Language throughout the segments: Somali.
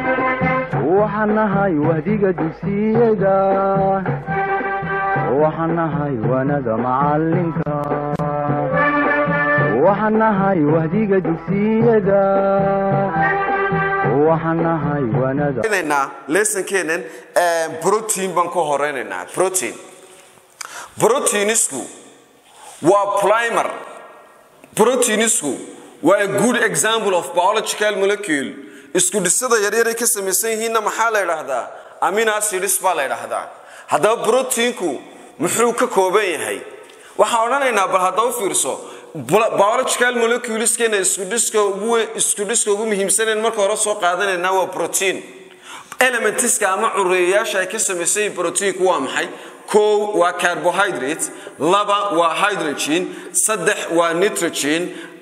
waxaan nahay wahdiga dugsiyada waxaan nahay waanada macalinka waxaan nahay wahdiga dugsiyada waxaan nahay waanada leesankeenan brotein baan ku horeynaynaa protein proteinisku waa primer proteinisku waa a good example of biological molecule isku dhisada yaryaray ka samaysan yihiinna maxaa la idhaahdaa aminacids baa la idhaahdaa haddaba broteinku muxuu ka kooban yahay waxaan odhanaynaa bal haddaba fiirso biological moleculeskeena isku dhiska ugu muhiimsanayn marka hore soo qaadanaynaa waa protein elementiska ama cureeyayaasha ay ka samaysan yihiin proteinku waa maxay kow waa carbohydrate laba waa hydrogen saddex waa nitrogen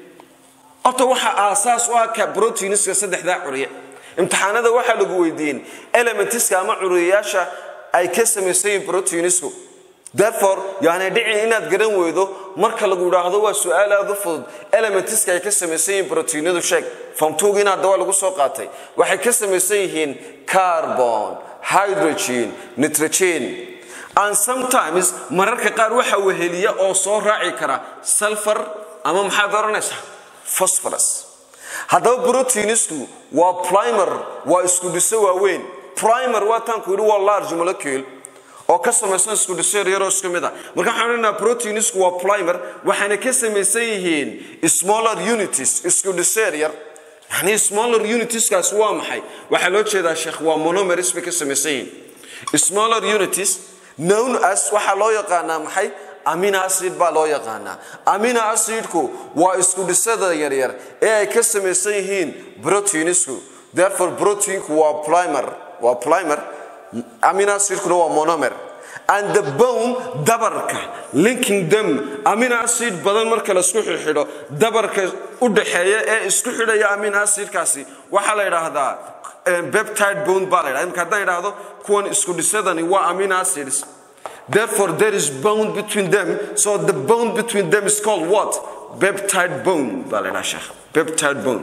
horta waxaa aasaas u ah broteiniska saddexdaa curiye imtixaanada waxaa lagu weydiin elementiska ama curiyayaasha ay ka samaysan yihiin proteinisku therefore yani dhicin inaad garan weydo marka lagu idhaahdo waa su-aal aada u fudud elementiska ay ka samaysan yihiin proteinadu sheeg famtuugina hadda waa lagu soo qaatay waxay ka samaysan yihiin carbon hydrogen nitrogen and sometimes mararka qaar waxa weheliya oo soo raaci kara sulfur ama maxaad oranaysaa phosphorus haddaba proteinisku waa primer waa isku dhiso waaweyn primer waa taanku yidhi waa large molecule oo ka samaysan isku dhiso yaryaroo isku mid a marka waxaan odhanaa proteinisku waa primer waxaana ka samaysan yihiin smaller unities isku dhiso yaryar yani smaller unitieskaas waa maxay waxaa loo jeedaa sheekh waa monomeris bay ka samaysan yihiin smaller unities known as waxaa loo yaqaanaa maxay amino acid baa loo yaqaanaa amino acidku waa isku dhisada yaryar ee ay ka samaysan yihiin proteinisku therefore proteinku waa primer waa primer amino acidkuna waa monomer and the bone dabarka linking them amino acid badan marka laisku xidxidho dabarka u dhaxeeya ee isku xidhaya amino acidkaasi waxaa la yidhaahdaa beptide bone baa la ydhahda imka haddaan idhaahdo kuwan isku dhisadani waa amino acids Therefore, there is bone between them. So the bone between them is called what? Peptide bone. Peptide bone.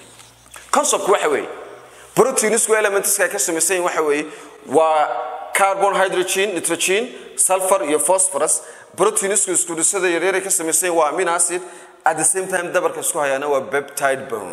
Concept waxa weeye proteinisku elementiska ay ka samaysan yihiin waxa weeye waa carbon hydrogen nitrogen sulfur iyo phosphorus proteinisku isku dhisada yaryar ay ka samaysan yihiin waa amino acid at the same time dabarka isku hayaana waa peptide bone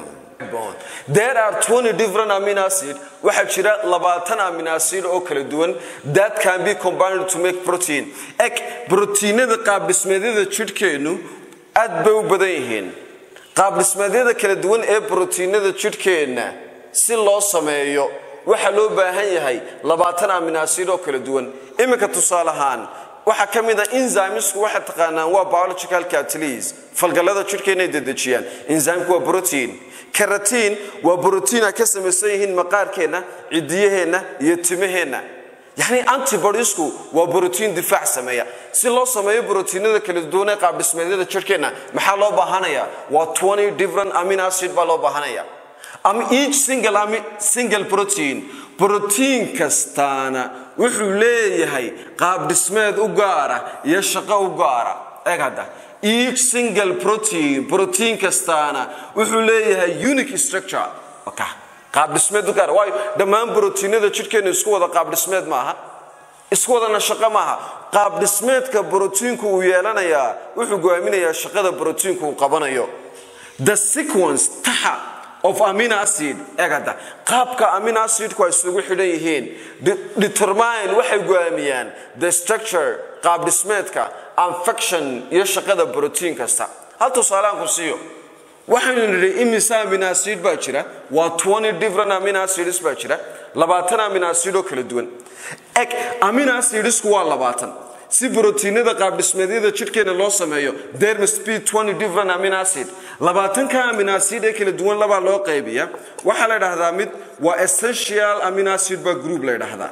there are 20 different amino acid waxaa jira labaatan amino acid oo kala duwan that can be combined to make protein eg proteinada qaabdhismeedyada jidhkeennu aad bay u badan yihiin qaabdhismeedyada kala duwan ee proteinada jidhkeenna si loo sameeyo waxaa loo baahan yahay labaatan amino acid oo kala duwan iminka tusaale ahaan waxaa ka mid a enzymesku waxay taqaanaan waa biological catalyst falgallada jidhkeena ay dedejiyaan enzymku waa protein karatiin waa brotiin ay ka samaysan yihiin maqaarkeenna cidiyaheenna iyo timaheenna yacni antibodiesku waa brotiin difaac sameeya si loo sameeyo brotiinada kala duwan ee qaabdhismeedyada jirhkeenna maxaa loo baahanaya waa 20 different amino acid baa loo baahanaya ama each single, single protein brotiin kastaana wuxuu leeyahay qaabdhismeed u gaara iyo shaqo u gaara eeg hadda each single protein protein kastaana wuxuu leeyahay unique structure qaabdhismeed u gaara waayo dhammaan brotiinada jidhkeena isku wada qaabdhismeed maaha isku wadana shaqo maaha qaabdhismeedka brotiinku uu yeelanayaa wuxuu go'aaminayaa shaqada brotiinku uu qabanayo the sequence taxa of amino acid egada qaabka amino acidku ay isugu xidhan yihiin determine waxay go'aamiyaan the structure qaabdhismeedka anfaction iyo shaqada brotiin kasta hal tusaaleaan ku siiyo waxaynu nidhi imisa amino acid baa jira waa 20 different amino acids baa jira labaatan amino acid oo kala duwan eg amino acidsku waa labaatan si brotiinada qaabdhismeedyada jidhkeena loo sameeyo there must be 20 different amino acid labaatanka amino acid ee kala duwan labaa loo qaybiya waxaa la dhahdaa mid waa essential amino acid baa group la dhahdaa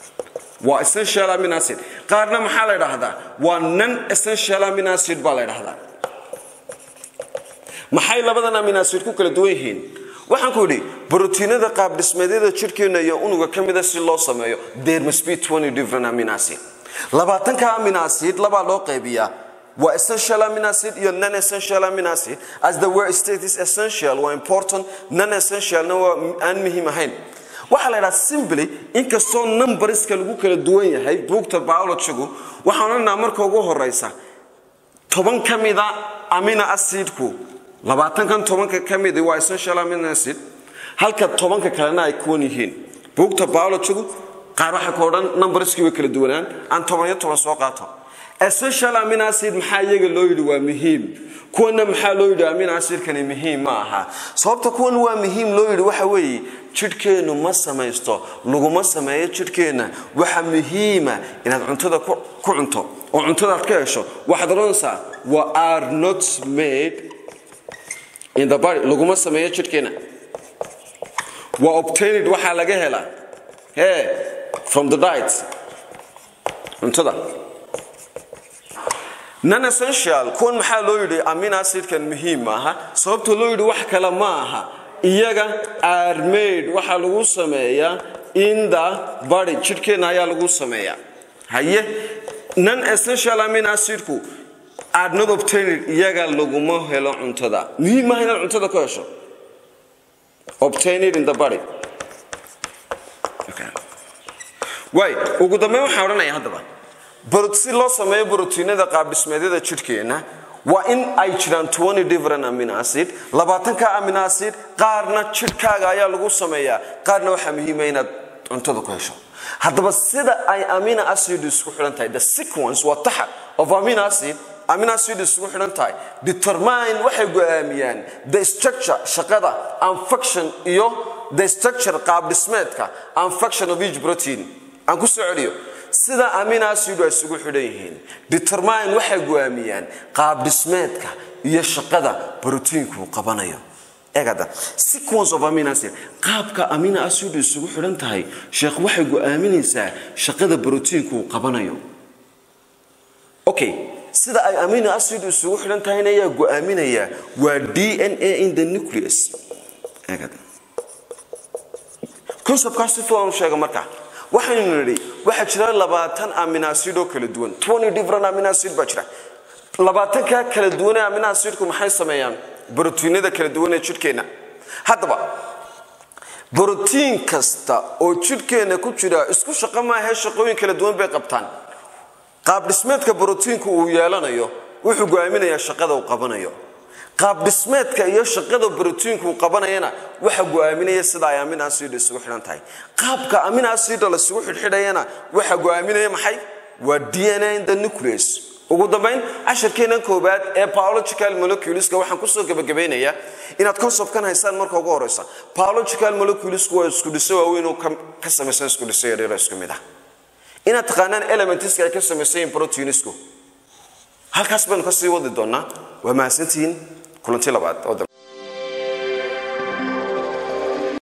waa essential amino acid qaarna maxaa la dhahdaa waa non essential amino acid baa la dhahdaa maxay labadan amino acid ku kala duwan yihiin waxaan ku yidhi brotiinada qaabdhismeedyada jidhkeena iyo unuga ka mida si loo sameeyo there must be 20 different amino acid labaatanka amino acid labaa loo qaybiyaa waa essential amino acid iyo non essential amino acid as the word state is essential waa important non essentialna waa aan muhiim ahayn waxaa la ydhaha simply inkastoo numberska lagu kala duwan yahay buugta biologygu waxaan odhanaa marka ugu horeysa toban ka mida amina acidku labaatankan tobanka ka midi waa essential amino acid halka tobanka kalena ay kuwan yihiin buugta biologygu qaar waxay ku odhan numberskii way kala duwanaan aan toban iyo toban soo qaato essential amino acid maxaa iyaga loo yidhi waa muhiim kuwana maxaa loo yidhi amino acidkani muhiim ma aha sababta kuwan waa muhiim loo yidhi waxa weeye jidhkeennu ma samaysto laguma sameeyo jidhkeenna waxa muhiima inaad cuntada ku cunto oo cuntadaad ka hesho waxaad odhanaysaa wa are not made in the body laguma sameeyo jidhkeenna waa obtained waxaa laga helaa he from the diet cuntada non essential kuwan maxaa loo yidhi amin acidkan muhiim maaha sababta loo yidhi wax kale ma aha iyaga armade waxaa lagu sameeyaa in the body jidhkeenna ayaa lagu sameeyaa haye non essential amin acidku are not obtained iyaga laguma helo cuntada muhiim maaha inaad cuntada ku hesho obtained in the body waay ugu dambeyn waxaan odhanaya haddaba si loo sameeyo brotiinada qaabdhismeedyada jidhkeenna waa in ay jiraan different amino acid labaatanka amino acid qaarna jidhkaaga ayaa lagu sameeyaa qaarna waxaa muhiima inaad cuntada ku hesho haddaba sida ay amino acid isku xidhan tahay the sequence waa taxa of amino acid amino acid isugu xidhan tahay determine waxay go-aamiyaan the structure shaqada and function iyo the structure qaabdhismeedka and function of each protein aan ku soo celiyo sida amino acid ay isugu xidhan yihiin determine waxay go-aamiyaan qaabdhismeedka iyo shaqada brotiinku uu qabanayo eegada sequence of amino acid qaabka amino acid isugu xidhan tahay sheekh waxay go-aaminaysaa shaqada brotiinku uu qabanayo okay sida ay amino acid isugu xidhan tahayna ayaa go-aaminaya waa d n a in the nucleus eegada conceptkaas si filan u sheega markaa waxaynu nidhi waxaa jira labaatan aminacid oo kala duwan different aminacid baa jira labaatanka kala duwanee aminacidku maxay sameeyaan brotiinada kala duwan ee jidhkeenna haddaba brotiin kasta oo jidhkeenna ku jira isku shaqo maahae shaqooyin kala duwan bay qabtaan qaabdhismeedka brotiinku uu yeelanayo wuxuu go-aaminayaa shaqada uu qabanayo qaabdhismeedka iyo shaqada brotiinku uu qabanayana waxa go-aaminaya sida ay amin acid isugu xidhan tahay qaabka amin acid lasugu xidhxidhayana waxa go-aaminaya maxay waa d n a in the nucleus ugu dambayn cashirkeenan koobaad ee biological moleculeska waxaan kusoo gebagabaynayaa inaad conceptkan haysaan marka ugu horeysa biological moleculesku waa isku dhiso waaweyn oo ka samaysan isku dhiso yaryaro isku mid ah inaad taqaanaan elementiska ay ka samaysan yihiin proteinisku halkaas baynu kasii wadi doonaa waa mahadsantihiin kulanti labaad oo dambe